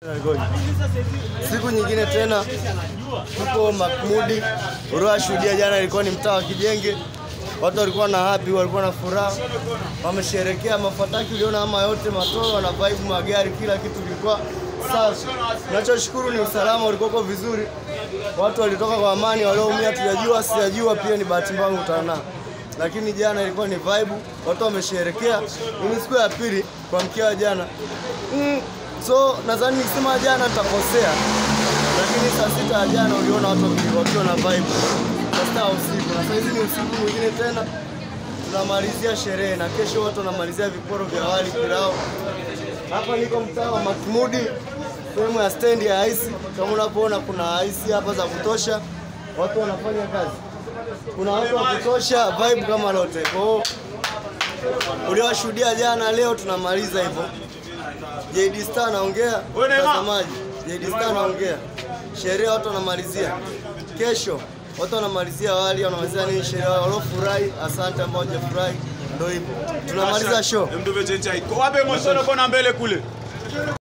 Siku nyingine tena tuko Makmudi. Uliowashuhudia jana ilikuwa ni mtaa wa Kijenge, watu walikuwa na happy, walikuwa na furaha, wamesherekea mafataki. Uliona ama yote matoro na vibe, magari, kila kitu kilikuwa safi. Nachoshukuru ni usalama ulikuwa vizuri, watu walitoka kwa amani, walioumia tujajua, sijajua, pia ni bahati mbaya kukutana nao lakini jana ilikuwa ni vibe, watu wamesherekea. Ni siku ya pili kwa mkia wa jana mm, so nadhani nikisema jana nitakosea, lakini saa sita ya jana uliona watu waki- wakiwa na vibe saa sita ya usiku, na saa hizi ni usiku mwingine tena tunamalizia sherehe, na kesho watu wanamalizia viporo vya wali pilau. Hapa niko mtaa wa Makmudi, sehemu ya stendi ya aisi. Kama unavyoona kuna aisi hapa za kutosha, watu wanafanya kazi kuna watu wa kutosha, vibe kama lote. Kwa hiyo uliowashuhudia jana, leo tunamaliza hivyo. JD Star anaongea, mtazamaji, JD Star anaongea, sherehe watu wanamalizia kesho, watu wanamalizia wali, wanamalizia nini, sherehe waliofurahi, asante, ambao hajafurahi, ndio hivyo tunamaliza show. Wape mosoro kona mbele kule.